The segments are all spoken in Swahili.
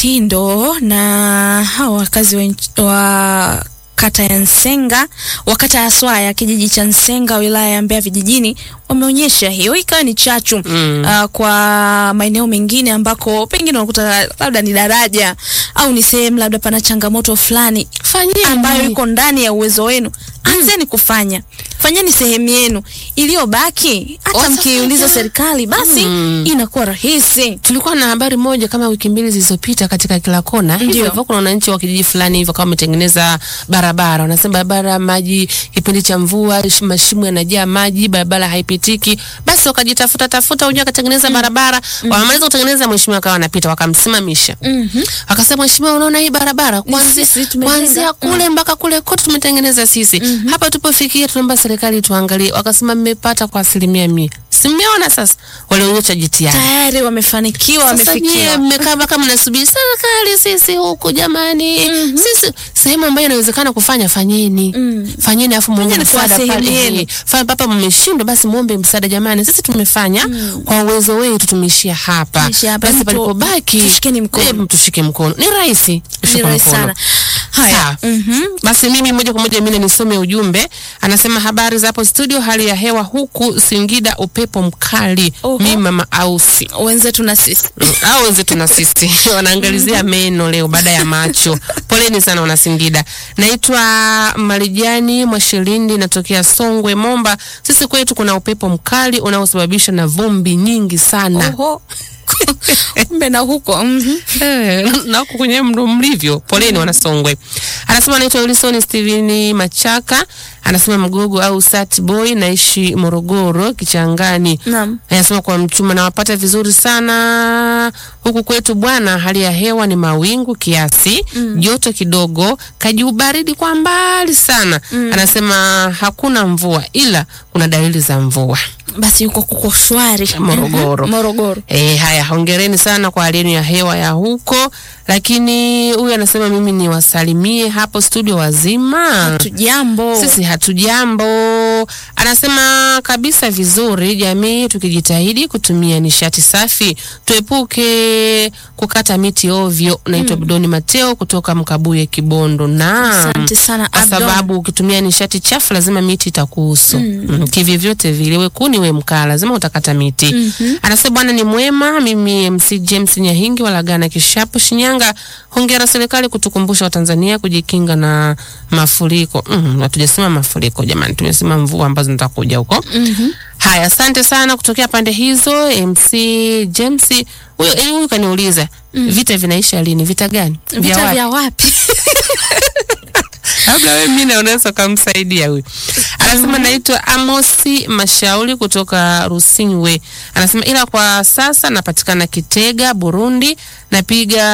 mtindo na hawa wakazi wa, nch- wa kata ya Nsenga wa kata ya Swaya kijiji cha Nsenga wilaya ya Mbeya vijijini wameonyesha hiyo ikawa ni chachu Mm. uh, kwa maeneo mengine ambako pengine unakuta labda ni daraja au ni sehemu labda pana changamoto fulani Fanyeni. ambayo iko ndani ya uwezo wenu, anzeni kufanya, fanyeni sehemu yenu, iliyobaki hata Wasafanya. mkiuliza serikali basi Mm. inakuwa rahisi. tulikuwa na habari moja kama wiki mbili zilizopita katika kila kona hivyo Ndio. hivyo kuna wananchi wa kijiji fulani hivyo kama wametengeneza barabara wanasema barabara maji kipindi cha mvua sh- mashimo yanajaa maji barabara haipitiki basi wakajitafuta tafuta unajua akatengeneza barabara wamemaliza kutengeneza mheshimiwa akawa anapita wakamsimamisha Mhm. akasema mheshimiwa unaona hii barabara kuanzia sisi tumejenga." kuanzia kule mpaka kule kote tumetengeneza sisi hapa tupofikia tunaomba serikali tuangalie wakasema mmepata kwa asilimia mia si mmeona sasa walionyesha jitihada Tayari wamefanikiwa, sasa nyie wamefikiwa. mmekaa mpaka mnasubiri serikali, sisi huku jamani, sisi sehemu ambayo inawezekana kufanya fanyeni, Mm. fanyeni afu muombe Fanyeni kwa msaada sehemu pale. yenu. Eh, Fanya papa mmeshindwa, basi muombe msaada jamani, sisi tumefanya kwa uwezo wetu, tumeishia hapa, Tumeishia hapa. basi Mtu- palipobaki tushikeni mkono. eh, mtushike mkono, ni rahisi, Ni tushike rahisi mkono. sana. Haya. Sawa. Mhm. Basi mimi moja kwa moja mimi nisome ujumbe. Anasema habari za hapo studio, hali ya hewa huku Singida upepo mkali. Oho. Mimi mama Ausi Wenzetu na sisi. au wenzetu na sisi wanaangalizia meno leo baada ya macho. Poleni sana wana Singida. Naitwa Marijani Mwashilindi, natokea Songwe Momba. Sisi kwetu kuna upepo mkali unaosababisha na vumbi nyingi sana. Oho. Kumbe na huko. Mhm. Eh, na huku kwenye mdo mlivyo. Poleni wana Songwe. Anasema anaitwa Wilson Steven Machaka, anasema mgogo au sat boy, naishi Morogoro Kichangani. Naam. Anasema kwa mchuma nawapata vizuri sana huku kwetu bwana, hali ya hewa ni mawingu kiasi, joto kidogo, kajiubaridi kwa mbali sana. Anasema hakuna mvua ila kuna dalili za mvua. Basi huko kuko shwari. Morogoro. Mhm. Morogoro. E, haya hongereni sana kwa hali yenu ya hewa ya huko, lakini huyu anasema mimi niwasalimie hapo studio wazima. Tujambo. Sisi hatujambo. Anasema kabisa vizuri, jamii tukijitahidi kutumia nishati safi, tuepuke kukata miti ovyo. Naitwa Abdoni Mateo kutoka Mkabuye, Kibondo. Naam, Asante sana, kwa Abdon. sababu ukitumia nishati chafu lazima miti itakuhusu mm. kivyovyote vile, we kuni we mkaa, lazima utakata miti Anasema bwana ni mwema. Mimi MC James Nyahingi walagana Kishapu, Shinyanga. Hongera serikali kutukumbusha Watanzania kujikinga na mafuriko. Mm, hatujasema mafuriko jamani, tumesema mvua ambazo zitakuja huko. Haya, asante sana kutokea pande hizo. MC James huyo eh, huyu kaniuliza vita vinaisha lini? Vita gani? Vita wapi? vya wapi? labda wewe mimi unaweza ukamsaidia huyu. Anasema naitwa Amosi Mashauri kutoka Rusinywe. Anasema ila kwa sasa napatikana Kitega, Burundi. Napiga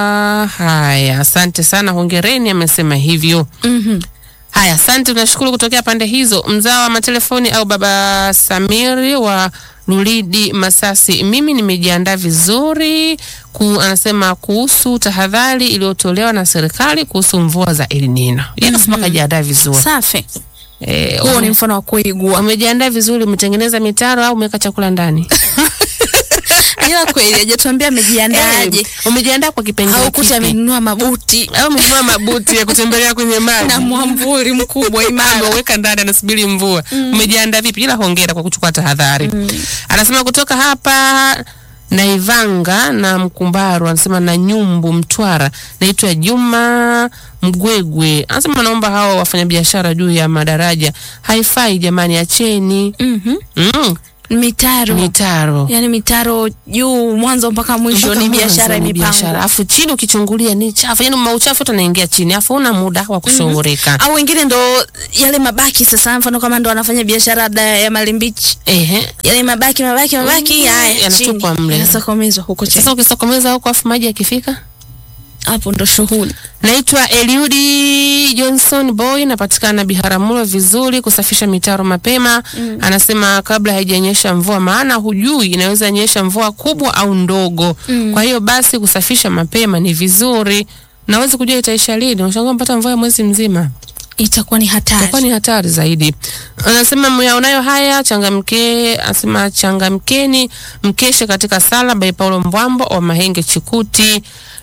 haya. Asante sana, hongereni, amesema hivyo. Mhm. Haya, asante, tunashukuru kutokea pande hizo. Mzao wa matelefoni au baba Samiri wa Lulidi Masasi, mimi nimejiandaa vizuri ku, anasema kuhusu tahadhari iliyotolewa na serikali kuhusu mvua za El Nino. Yeye anasema kajiandaa vizuri. Safi. Eh, Huo ni mfano wa kuigua. wamejiandaa vizuri, umetengeneza mitaro au umeweka chakula ndani? Ila kweli hajatuambia amejiandaaje. Eh, umejiandaa kwa kipengele Au kuta kipi? amenunua mabuti Au umenunua mabuti ya kutembelea kwenye maji na mwamvuli mkubwa imara. ameweka ndani anasubiri mvua. Umejiandaa vipi? Ila hongera kwa kuchukua tahadhari. Anasema kutoka hapa Naivanga na Mkumbaru, anasema na Nyumbu Mtwara. Naitwa Juma Mgwegwe, anasema naomba hao wafanyabiashara juu ya madaraja haifai jamani, acheni Mhm. mm, Mitaro. mitaro Yaani mitaro juu mwanzo mpaka mwisho Mpaka ni mwanzo biashara ni biashara. imepangwa. Afu chini ukichungulia ni chafu, yani mauchafu yote yanaingia chini, afu una muda wa kushughulika. Au wengine ndo yale mabaki sasa, mfano kama ndo wanafanya biashara labda ya malimbichi, Ehe. yale mabaki mabaki mabaki, Mm, haya yanatupwa chini, mle. yanasokomezwa huko chini. Sasa ukisokomeza huko afu maji yakifika Hapo ndo shughuli. Naitwa Eliudi Johnson Boy, napatikana Biharamulo vizuri, kusafisha mitaro mapema. Anasema kabla haijanyesha mvua, maana hujui inaweza nyesha mvua kubwa au ndogo. Kwa hiyo basi kusafisha mapema ni vizuri. Nawezi kujua itaisha lini. Unashangaa mpata mvua ya mwezi mzima, Itakuwa ni hatari. itakuwa ni hatari zaidi. Anasema myaonayo haya changamke, anasema changamkeni, mkeshe katika sala by Paulo Mbwambo wa Mahenge Chikuti.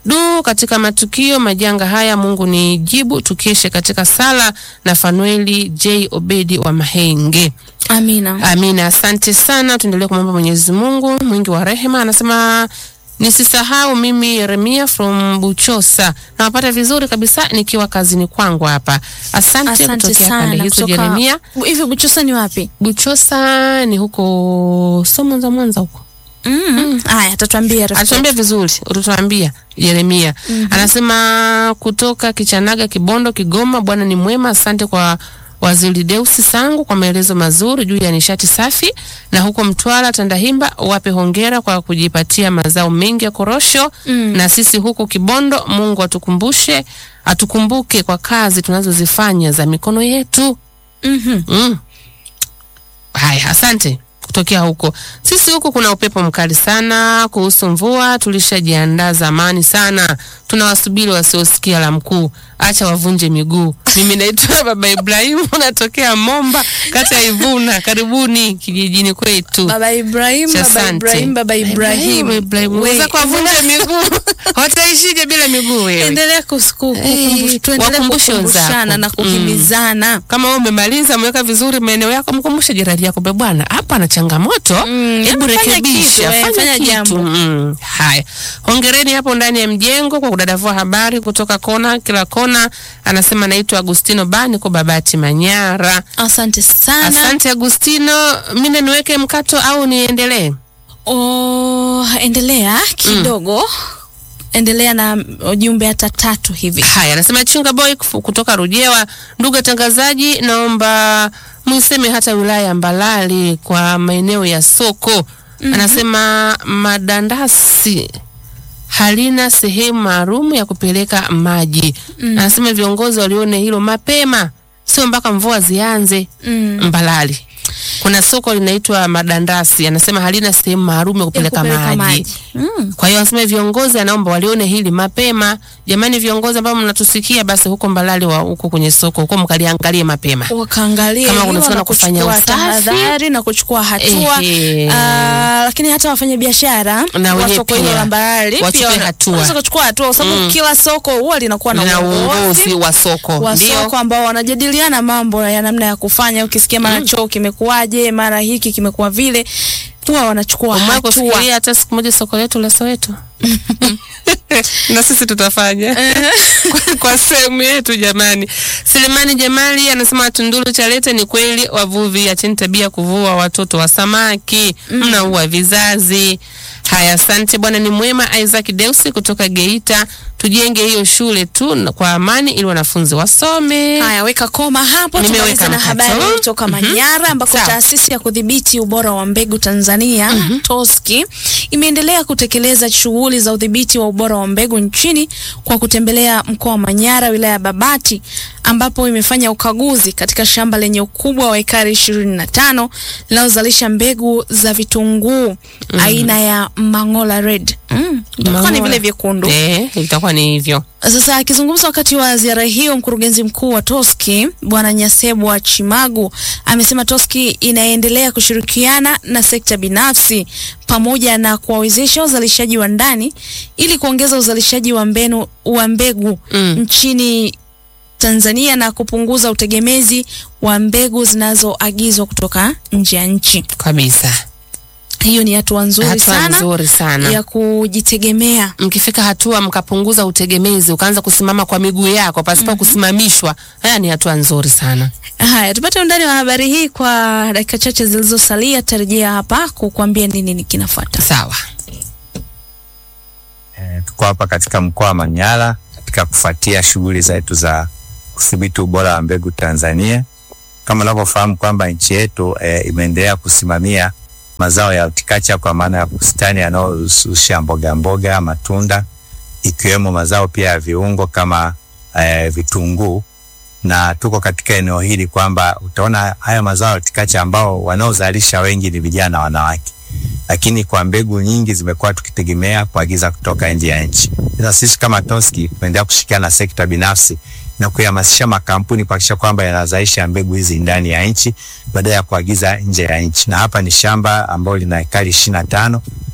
Du, katika matukio majanga haya Mungu ni jibu, tukeshe katika sala na Fanueli J Obedi wa Mahenge. Amina. Amina, asante sana. Tuendelee kumwomba Mwenyezi Mungu mwingi wa rehema. Anasema nisisahau mimi Yeremia from Buchosa, nawapata vizuri kabisa nikiwa kazini kwangu hapa. Asante, Asante kutokea pande sana. hizo Kutoka Yeremia. hivi Buchosa ni wapi? Buchosa ni huko so Mwanza, Mwanza huko Mm. Haya, atatuambia rafiki. atuambia vizuri, utatuambia Yeremia. Anasema kutoka Kichanaga, Kibondo, Kigoma. Bwana ni mwema, asante kwa Waziri Deusi Sangu kwa maelezo mazuri juu ya nishati safi, na huko Mtwara Tandahimba wape hongera kwa kujipatia mazao mengi ya korosho. Na sisi huku Kibondo, Mungu atukumbushe atukumbuke kwa kazi tunazozifanya za mikono yetu. Mhm. Mm. Haya, asante kutokea huko. Sisi huku kuna upepo mkali sana. Kuhusu mvua, tulishajiandaa zamani sana, tunawasubiri wasiosikia la mkuu, acha wavunje miguu. Mimi naitwa Baba Ibrahimu, natokea Momba, kata ya Ivuna. Karibuni kijijini kwetu. Baba Ibrahim, Cha Baba asante. Ibrahim, Baba Ibrahim. Ibrahim, We, wenzako wavunje miguu, wataishije bila miguu wewe? Endelea kusiku- Eh, kukumbush- tuendelee wakumbushe kukumbushana wenzako. na kuhimizana. kama wewe umemaliza umeweka vizuri maeneo yako, mkumbushe jirani yako, "Be bwana, hapa ana changamoto, Mm, hebu fanya rekebisha, kitu, eh, fanya fanya kitu." jambo. Mm, haya, hongereni hapo ndani ya mjengo kwa kudadavua habari kutoka kona kila kona. Anasema naitwa Agustino Bani kwa Babati Manyara. Asante sana. Asante Agustino, mimi niweke mkato au niendelee? Oh, endelea kidogo. Endelea na ujumbe hata tatu hivi. Haya, anasema Chunga Boy kufu- kutoka Rujewa. Ndugu watangazaji, naomba mwiseme hata wilaya ya Mbalali kwa maeneo ya soko. Anasema madandasi halina sehemu maalum ya kupeleka maji. Anasema viongozi walione hilo mapema, sio mpaka mvua zianze. Mm. Mbalali kuna soko linaitwa Madandasi, anasema halina sehemu maalum ya kupeleka, kupeleka maji. maji. Mm. Kwa hiyo anasema viongozi, anaomba walione hili mapema. Jamani, viongozi ambao mnatusikia, basi huko Mbalali wa huko kwenye soko huko mkaliangalie mapema. wakaangalia Kama hilo kunawezekana na kufanya kuchukua usafi. tahadhari na kuchukua hatua Ehe. Ah, lakini hata wafanya biashara Na wa wenyewe soko hilo pia la Mbarali wachukue pia wana- hatua. wanaweza kuchukua hatua kwa sababu kila soko huwa linakuwa na na uongozi uongozi wa soko wa ndio soko ambao wanajadiliana mambo ya namna ya kufanya. Ukisikia mara choo kimekuwaje, mara hiki kimekuwa vile, huwa wanachukua Umewahi hatua. kufikiria hata siku moja soko letu la Soweto na sisi tutafanya kwa, kwa sehemu yetu jamani. Selemani Jamali anasema Tunduru Chalete, ni kweli wavuvi, acheni tabia ya kuvua watoto wa samaki, mnaua vizazi. Haya, asante bwana, ni mwema. Isaac Deusi kutoka Geita, tujenge hiyo shule tu na- kwa amani ili wanafunzi wasome. Haya, weka koma hapo. Nimeweka Tumalize na mkato. habari kutoka Manyara ambako Sawa. taasisi ya kudhibiti ubora wa mbegu Tanzania TOSCI imeendelea kutekeleza shughuli za udhibiti wa ubora wa mbegu nchini kwa kutembelea mkoa wa Manyara, wilaya ya Babati, ambapo imefanya ukaguzi katika shamba lenye ukubwa wa ekari 25 linalozalisha mbegu za vitunguu aina ya Mangola Red. Mm, itakuwa ni Mangola. vile vyekundu. Eh, itakuwa ni hivyo. Sasa akizungumza wakati wa ziara hiyo, mkurugenzi mkuu wa TOSCI Bwana Nyasebwa Chimagu amesema TOSCI inaendelea kushirikiana na sekta binafsi pamoja na kuwawezesha wazalishaji wa ndani ili kuongeza uzalishaji wa mbenu wa mbegu Mm. nchini Tanzania na kupunguza utegemezi wa mbegu zinazoagizwa kutoka nje ya nchi. Kabisa. Hiyo ni hatua nzuri Hatua sana nzuri sana. ya kujitegemea. mkifika hatua mkapunguza utegemezi ukaanza kusimama kwa miguu yako pasipo kusimamishwa, haya ni hatua nzuri sana. Haya, tupate undani wa habari hii kwa dakika chache zilizosalia. Tarejea hapa kukuambia nini ni kinafuata. Sawa. E, tuko hapa katika mkoa wa Manyara katika kufuatia shughuli zetu za kudhibiti ubora wa mbegu Tanzania. Kama unavyofahamu kwamba nchi yetu e, imeendelea kusimamia mazao ya horticulture kwa maana ya bustani yanayohusisha mboga mboga, matunda ikiwemo mazao pia ya viungo kama e, vitunguu na tuko katika eneo hili kwamba utaona haya mazao ya horticulture ambao wanaozalisha wengi ni vijana wanawake lakini kwa mbegu nyingi zimekuwa tukitegemea kuagiza kutoka nje ya nchi. Sasa sisi kama TOSCI tunaendelea kushirikiana na sekta binafsi na kuhamasisha makampuni kuhakikisha kwamba yanazalisha mbegu hizi ndani ya nchi badala ya kuagiza nje ya nchi. Na hapa ni shamba ambalo lina ekari ishirini na tano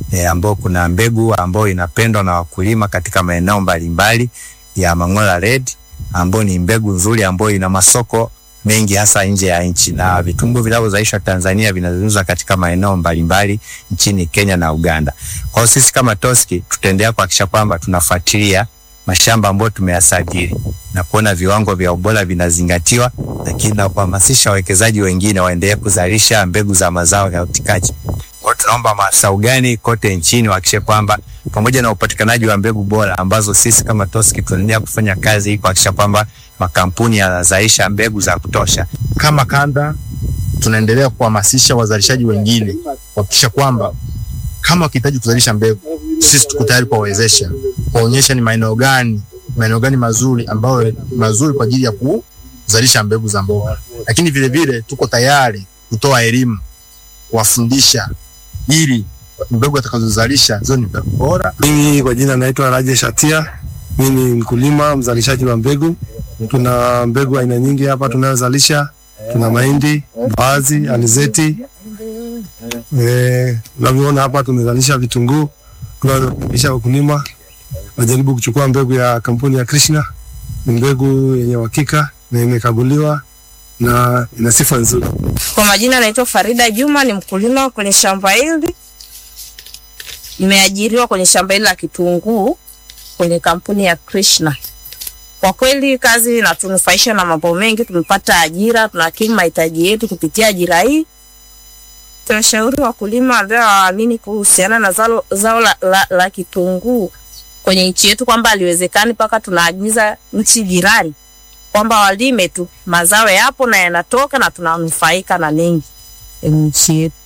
e, ambao kuna mbegu ambayo inapendwa na wakulima katika maeneo mbalimbali ya Mang'ola Red ambayo ni mbegu nzuri ambayo ina masoko mengi hasa nje ya nchi, na vitunguu vinavyozalishwa Tanzania vinauzwa katika maeneo mbalimbali nchini Kenya na Uganda. Kwa hiyo sisi kama Toski tutaendelea kuhakikisha kwamba tunafuatilia mashamba ambayo tumeyasajili na kuona viwango vya ubora vinazingatiwa, lakini na kuhamasisha wawekezaji wengine waendelee kuzalisha mbegu za mazao ya utikaji. Kwa hiyo tunaomba maafisa ugani kote nchini wahakikishe kwamba pamoja na upatikanaji wa mbegu bora ambazo sisi kama Toski tunaendelea kufanya kazi ili kuhakikisha kwamba makampuni yanazalisha mbegu za kutosha. Kama kanda tunaendelea kuhamasisha wazalishaji wengine kuhakikisha kwamba kama wakihitaji kuzalisha mbegu, sisi tuko tayari kuwawezesha, kuwaonyesha ni maeneo gani maeneo gani mazuri ambayo mazuri kwa ajili ya kuzalisha mbegu za mboga, lakini vile vile tuko tayari kutoa elimu, kuwafundisha ili mbegu atakazozalisha ziwe ni mbegu bora. Mimi kwa jina naitwa Rajesh Atia. Mimi ni mkulima mzalishaji wa mbegu. Tuna mbegu aina nyingi hapa tunayozalisha. Tuna mahindi, mbaazi, alizeti. Eh, unavyoona hapa tumezalisha vitunguu. Tunawakaribisha wakulima wajaribu kuchukua mbegu ya kampuni ya Krishna. Ni mbegu yenye uhakika na imekaguliwa na ina sifa nzuri. Kwa majina naitwa Farida Juma, ni mkulima kwenye shamba hili. Nimeajiriwa kwenye shamba hili la kitunguu kwenye kampuni ya Krishna. Kwa kweli kazi inatunufaisha na mambo mengi, tumepata ajira, tunakimu mahitaji yetu kupitia ajira hii. Tunashauri wakulima ambao hawaamini kuhusiana na zao, zao la, la, la kitunguu kwenye nchi yetu kwamba haliwezekani mpaka tunaagiza nchi jirani, kwamba walime tu, mazao yapo na yanatoka na tunanufaika na mengi kwenye nchi yetu.